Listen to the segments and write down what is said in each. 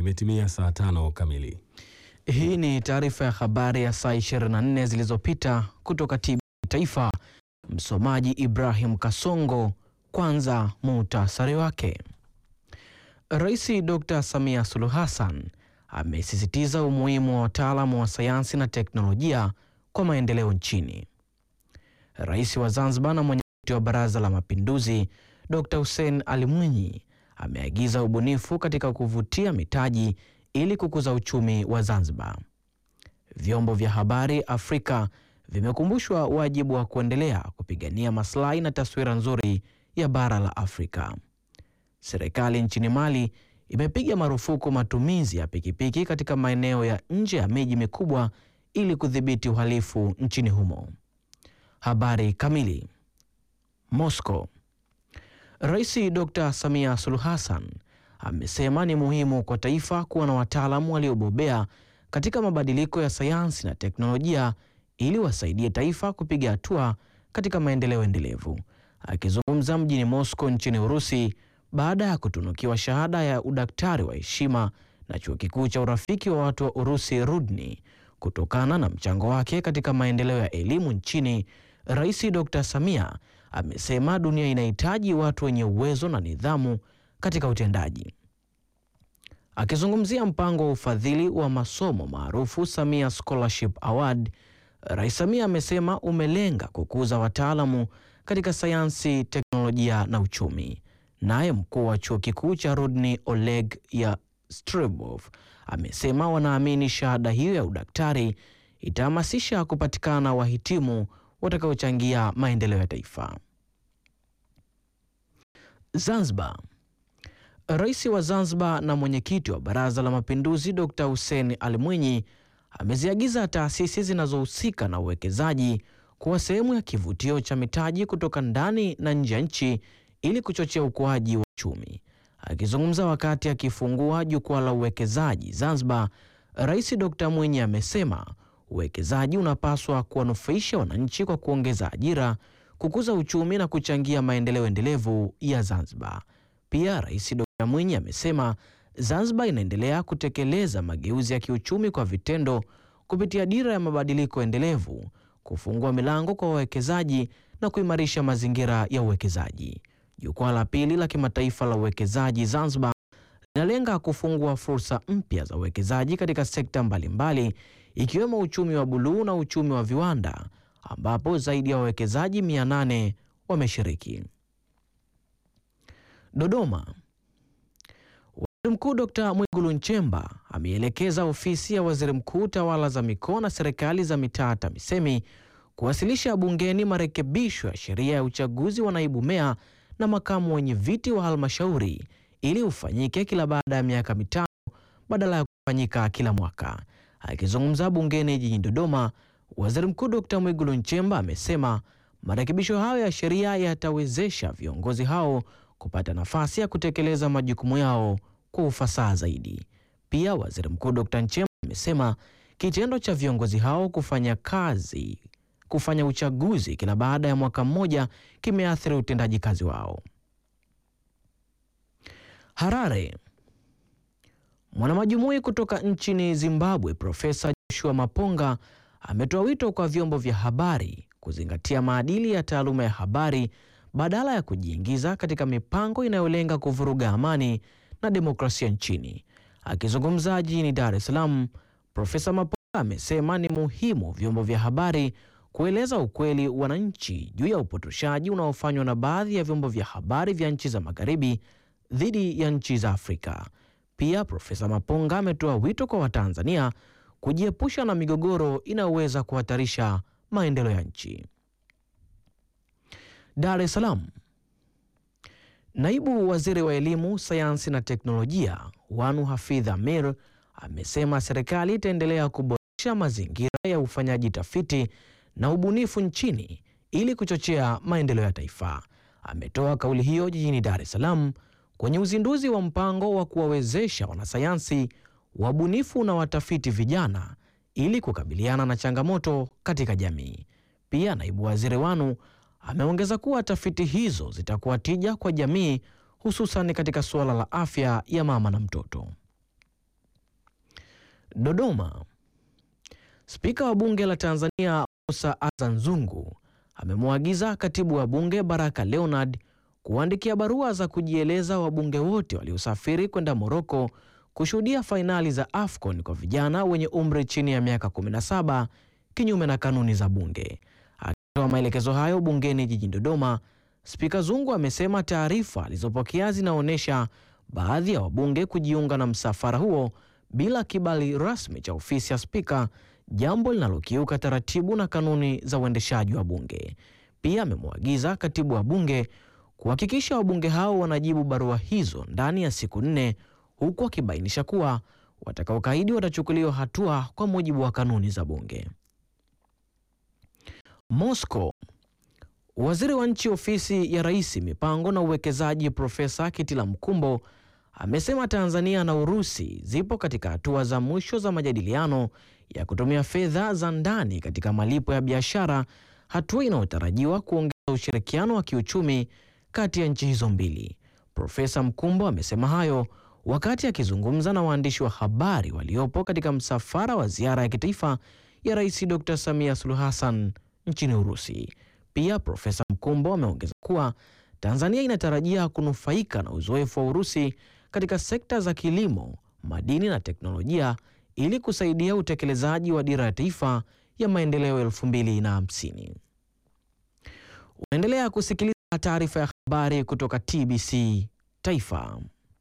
Imetimia saa tano kamili. Hii ni taarifa ya habari ya saa 24 zilizopita kutoka TBC Taifa. Msomaji Ibrahim Kasongo. Kwanza muhtasari wake. Rais Dr. Samia Suluhu Hassan amesisitiza umuhimu wa wataalamu wa sayansi na teknolojia kwa maendeleo nchini. Rais wa Zanzibar na mwenyekiti wa Baraza la Mapinduzi Dr. Hussein Ali Mwinyi ameagiza ubunifu katika kuvutia mitaji ili kukuza uchumi wa Zanzibar. Vyombo vya habari Afrika vimekumbushwa wajibu wa kuendelea kupigania maslahi na taswira nzuri ya bara la Afrika. Serikali nchini Mali imepiga marufuku matumizi ya pikipiki katika maeneo ya nje ya miji mikubwa ili kudhibiti uhalifu nchini humo. Habari kamili. Moscow. Rais Dr. Samia Suluhu Hassan amesema ni muhimu kwa taifa kuwa na wataalamu waliobobea katika mabadiliko ya sayansi na teknolojia ili wasaidie taifa kupiga hatua katika maendeleo endelevu. Akizungumza mjini Moscow nchini Urusi baada ya kutunukiwa shahada ya udaktari wa heshima na chuo kikuu cha urafiki wa watu wa Urusi Rudni kutokana na mchango wake katika maendeleo ya elimu nchini, Rais Dr. Samia amesema dunia inahitaji watu wenye uwezo na nidhamu katika utendaji. Akizungumzia mpango wa ufadhili wa masomo maarufu Samia Scholarship Award, Rais Samia amesema umelenga kukuza wataalamu katika sayansi, teknolojia na uchumi. Naye mkuu wa chuo kikuu cha Rudni Oleg Yastribov amesema wanaamini shahada hiyo ya udaktari itahamasisha kupatikana wahitimu watakaochangia maendeleo ya taifa. Zanzibar. Rais wa Zanzibar na mwenyekiti wa Baraza la Mapinduzi Dr. Hussein Ali Mwinyi ameziagiza taasisi zinazohusika na uwekezaji kuwa sehemu ya kivutio cha mitaji kutoka ndani na nje ya nchi ili kuchochea ukuaji wa uchumi. Akizungumza wakati akifungua jukwaa la uwekezaji Zanzibar, Rais Dr. Mwinyi amesema uwekezaji unapaswa kuwanufaisha wananchi kwa kuongeza ajira, kukuza uchumi na kuchangia maendeleo endelevu ya Zanzibar. Pia Rais Dr. Mwinyi amesema Zanzibar inaendelea kutekeleza mageuzi ya kiuchumi kwa vitendo kupitia dira ya mabadiliko endelevu, kufungua milango kwa wawekezaji na kuimarisha mazingira ya uwekezaji. Jukwaa la pili la kimataifa la uwekezaji Zanzibar linalenga kufungua fursa mpya za uwekezaji katika sekta mbalimbali ikiwemo uchumi wa buluu na uchumi wa viwanda ambapo zaidi ya wawekezaji 800 wameshiriki. Dodoma. Waziri Mkuu Dr. Mwigulu Nchemba ameelekeza ofisi ya Waziri Mkuu tawala za mikoa na serikali za mitaa TAMISEMI kuwasilisha bungeni marekebisho ya sheria ya uchaguzi wa naibu meya na makamu wenye viti wa halmashauri ili ufanyike kila baada ya miaka mitano badala ya kufanyika kila mwaka. Akizungumza bungeni jijini Dodoma, Waziri Mkuu Dr. Mwigulu Nchemba amesema marekebisho hayo ya sheria yatawezesha viongozi hao kupata nafasi ya kutekeleza majukumu yao kwa ufasaha zaidi. Pia Waziri Mkuu Dr. Nchemba amesema kitendo cha viongozi hao kufanya kazi kufanya uchaguzi kila baada ya mwaka mmoja kimeathiri utendaji kazi wao. Harare. Mwanamajumui kutoka nchini Zimbabwe Profesa Joshua Maponga ametoa wito kwa vyombo vya habari kuzingatia maadili ya taaluma ya habari badala ya kujiingiza katika mipango inayolenga kuvuruga amani na demokrasia nchini. Akizungumza jijini Dar es Salaam, Profesa Maponga amesema ni muhimu vyombo vya habari kueleza ukweli wananchi juu ya upotoshaji unaofanywa na baadhi ya vyombo vya habari vya nchi za magharibi dhidi ya nchi za Afrika. Pia Profesa Maponga ametoa wito kwa Watanzania kujiepusha na migogoro inayoweza kuhatarisha maendeleo ya nchi. Dar es Salaam. Naibu Waziri wa Elimu, Sayansi na Teknolojia Wanu Hafidh Amir amesema serikali itaendelea kuboresha mazingira ya ufanyaji tafiti na ubunifu nchini ili kuchochea maendeleo ya taifa. Ametoa kauli hiyo jijini Dar es Salaam kwenye uzinduzi wa mpango wa kuwawezesha wanasayansi, wabunifu na watafiti vijana ili kukabiliana na changamoto katika jamii. Pia naibu waziri Wanu ameongeza kuwa tafiti hizo zitakuwa tija kwa jamii, hususan katika suala la afya ya mama na mtoto. Dodoma. Spika wa Bunge la Tanzania Musa Azzan Zungu amemwagiza Katibu wa Bunge Baraka Leonard kuandikia barua za kujieleza wabunge wote waliosafiri kwenda Moroko kushuhudia fainali za AFCON kwa vijana wenye umri chini ya miaka 17 kinyume na kanuni za bunge. Akitoa maelekezo hayo bungeni jijini Dodoma, Spika Zungu amesema taarifa alizopokea zinaonyesha baadhi ya wabunge kujiunga na msafara huo bila kibali rasmi cha ofisi ya spika, jambo linalokiuka taratibu na kanuni za uendeshaji wa bunge. Pia amemwagiza katibu wa bunge kuhakikisha wabunge hao wanajibu barua hizo ndani ya siku nne, huku akibainisha kuwa watakaokaidi watachukuliwa hatua kwa mujibu wa kanuni za bunge. Moscow. Waziri wa nchi ofisi ya Rais mipango na uwekezaji Profesa Kitila Mkumbo amesema Tanzania na Urusi zipo katika hatua za mwisho za majadiliano ya kutumia fedha za ndani katika malipo ya biashara, hatua inayotarajiwa kuongeza ushirikiano wa kiuchumi kati ya nchi hizo mbili. Profesa Mkumbo amesema hayo wakati akizungumza na waandishi wa habari waliopo katika msafara wa ziara ya kitaifa ya Rais Dr. Samia Suluhu Hassan nchini Urusi. Pia Profesa Mkumbo ameongeza kuwa Tanzania inatarajia kunufaika na uzoefu wa Urusi katika sekta za kilimo, madini na teknolojia ili kusaidia utekelezaji wa dira ya taifa ya maendeleo 2050. Unaendelea kusikiliza taarifa ya habari kutoka TBC Taifa.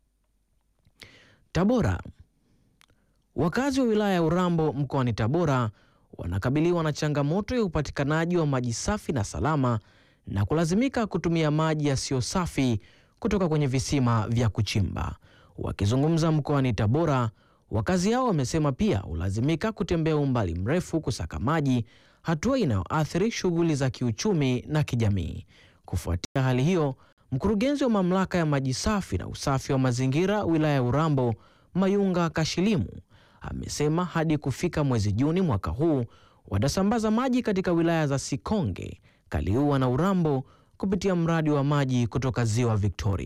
Tabora. Wakazi wa wilaya ya Urambo mkoani Tabora wanakabiliwa na changamoto ya upatikanaji wa maji safi na salama na kulazimika kutumia maji yasiyo safi kutoka kwenye visima vya kuchimba. Wakizungumza mkoani Tabora, wakazi hao wamesema pia hulazimika kutembea umbali mrefu kusaka maji, hatua inayoathiri shughuli za kiuchumi na kijamii. Kufuatia hali hiyo, mkurugenzi wa mamlaka ya maji safi na usafi wa mazingira wilaya ya Urambo, Mayunga Kashilimu, amesema hadi kufika mwezi Juni mwaka huu watasambaza maji katika wilaya za Sikonge, Kaliua na Urambo kupitia mradi wa maji kutoka Ziwa Victoria.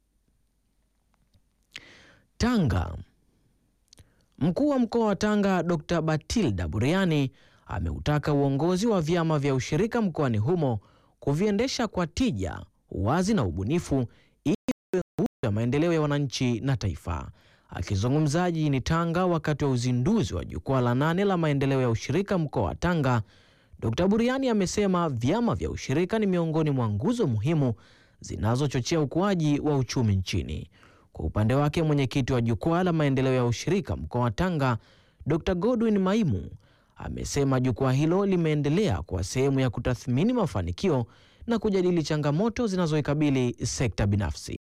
Tanga. Mkuu wa mkoa wa Tanga Dr. Batilda Buriani ameutaka uongozi wa vyama vya ushirika mkoani humo kuviendesha kwa tija, uwazi na ubunifu ili iwe nguzo ya maendeleo ya wananchi na taifa. Akizungumza jijini Tanga wakati wa uzinduzi wa jukwaa la nane la maendeleo ya ushirika mkoa wa Tanga, Dkt. Buriani amesema vyama vya ushirika ni miongoni mwa nguzo muhimu zinazochochea ukuaji wa uchumi nchini. Kwa upande wake, mwenyekiti wa jukwaa la maendeleo ya ushirika mkoa wa Tanga, Dkt. Godwin Maimu amesema jukwaa hilo limeendelea kuwa sehemu ya kutathmini mafanikio na kujadili changamoto zinazoikabili sekta binafsi.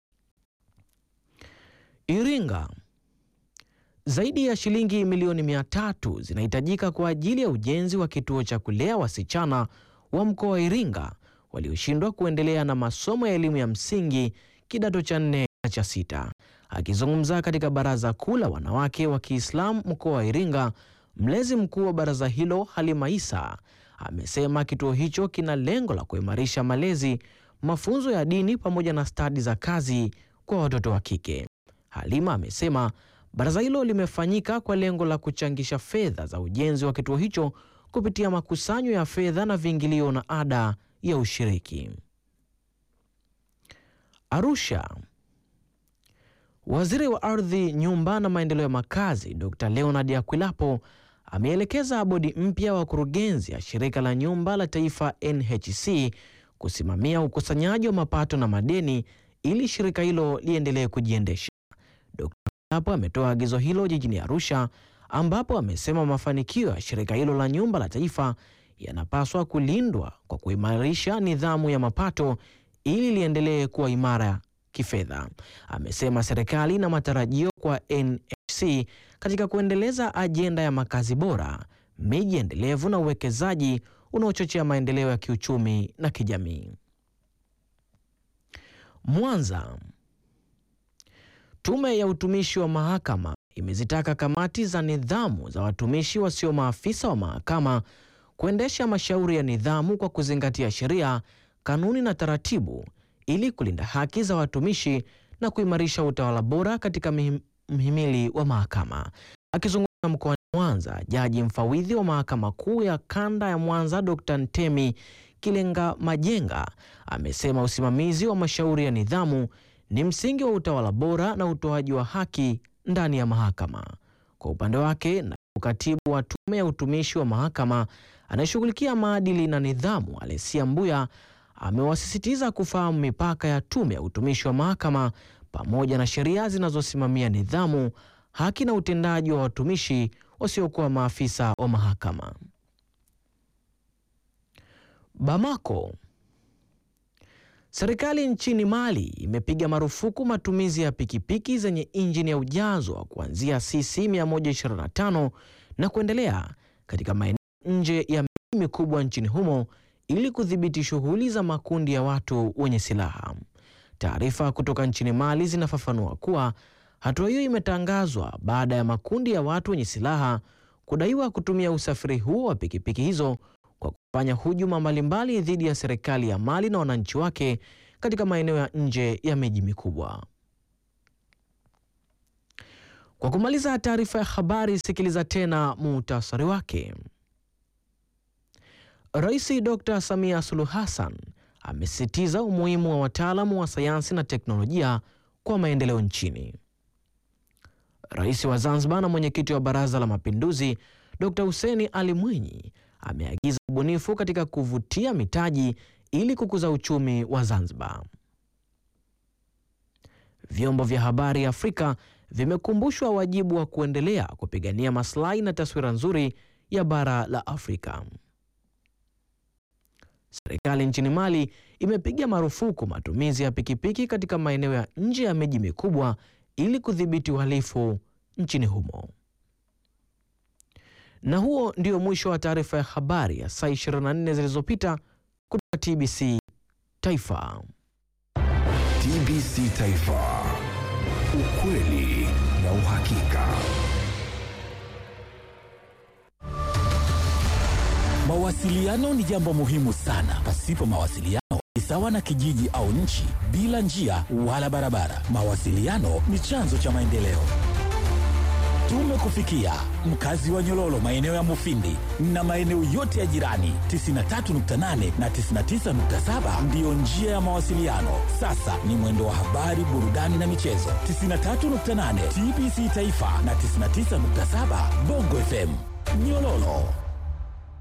Iringa. Zaidi ya shilingi milioni mia tatu zinahitajika kwa ajili ya ujenzi wa kituo cha kulea wasichana wa mkoa wa Iringa walioshindwa kuendelea na masomo ya elimu ya msingi kidato cha nne na cha sita. Akizungumza katika baraza kuu la wanawake wa Kiislamu mkoa wa Iringa, mlezi mkuu wa baraza hilo Halima Isa amesema kituo hicho kina lengo la kuimarisha malezi, mafunzo ya dini pamoja na stadi za kazi kwa watoto wa kike. Halima amesema baraza hilo limefanyika kwa lengo la kuchangisha fedha za ujenzi wa kituo hicho kupitia makusanyo ya fedha na viingilio na ada ya ushiriki. Arusha. Waziri wa Ardhi, Nyumba na Maendeleo ya Makazi Dr. Leonard Akwilapo ameelekeza bodi mpya wa wakurugenzi ya Shirika la Nyumba la Taifa NHC kusimamia ukusanyaji wa mapato na madeni ili shirika hilo liendelee kujiendesha. Dr. Akwilapo ametoa agizo hilo jijini Arusha ambapo amesema mafanikio ya shirika hilo la Nyumba la Taifa yanapaswa kulindwa kwa kuimarisha nidhamu ya mapato ili liendelee kuwa imara kifedha. Amesema serikali ina matarajio kwa NHC katika kuendeleza ajenda ya makazi bora, miji endelevu na uwekezaji unaochochea maendeleo ya kiuchumi na kijamii. Mwanza. Tume ya utumishi wa mahakama imezitaka kamati za nidhamu za watumishi wasio maafisa wa mahakama kuendesha mashauri ya nidhamu kwa kuzingatia sheria, kanuni na taratibu ili kulinda haki za watumishi na kuimarisha utawala bora katika mhimili wa mahakama. Akizungumza mkoani Mwanza, jaji mfawidhi wa mahakama kuu ya kanda ya Mwanza Dr. Ntemi Kilenga Majenga amesema usimamizi wa mashauri ya nidhamu ni msingi wa utawala bora na utoaji wa haki ndani ya mahakama. Kwa upande wake, na katibu wa tume ya utumishi wa mahakama anayeshughulikia maadili na nidhamu Alesia Mbuya amewasisitiza kufahamu mipaka ya tume ya utumishi wa mahakama pamoja na sheria zinazosimamia nidhamu, haki na utendaji wa watumishi wasiokuwa maafisa wa mahakama. Bamako. Serikali nchini Mali imepiga marufuku matumizi ya pikipiki zenye injini ya ujazo wa kuanzia cc 125 na kuendelea katika maeneo nje ya miji mikubwa nchini humo ili kudhibiti shughuli za makundi ya watu wenye silaha. Taarifa kutoka nchini Mali zinafafanua kuwa hatua hiyo imetangazwa baada ya makundi ya watu wenye silaha kudaiwa kutumia usafiri huo wa pikipiki hizo kwa kufanya hujuma mbalimbali dhidi ya serikali ya Mali na wananchi wake katika maeneo ya nje ya miji mikubwa. Kwa kumaliza taarifa ya habari, sikiliza tena muhtasari wake. Rais Dr. Samia Suluhu Hassan amesisitiza umuhimu wa wataalamu wa sayansi na teknolojia kwa maendeleo nchini. Rais wa Zanzibar na mwenyekiti wa Baraza la Mapinduzi Dr. Hussein Ali Mwinyi ameagiza ubunifu katika kuvutia mitaji ili kukuza uchumi wa Zanzibar. Vyombo vya habari Afrika vimekumbushwa wajibu wa kuendelea kupigania maslahi na taswira nzuri ya bara la Afrika. Serikali nchini Mali imepiga marufuku matumizi ya pikipiki katika maeneo ya nje ya miji mikubwa ili kudhibiti uhalifu nchini humo. Na huo ndio mwisho wa taarifa ya habari ya saa 24 zilizopita kutoka TBC Taifa. TBC Taifa, ukweli na uhakika. Mawasiliano ni jambo muhimu sana. Pasipo mawasiliano ni sawa na kijiji au nchi bila njia wala barabara. Mawasiliano ni chanzo cha maendeleo. Tumekufikia mkazi wa Nyololo, maeneo ya Mufindi na maeneo yote ya jirani. 93.8 na 99.7 ndiyo njia ya mawasiliano. Sasa ni mwendo wa habari, burudani na michezo. 93.8 TBC Taifa na 99.7 Bongo FM Nyololo.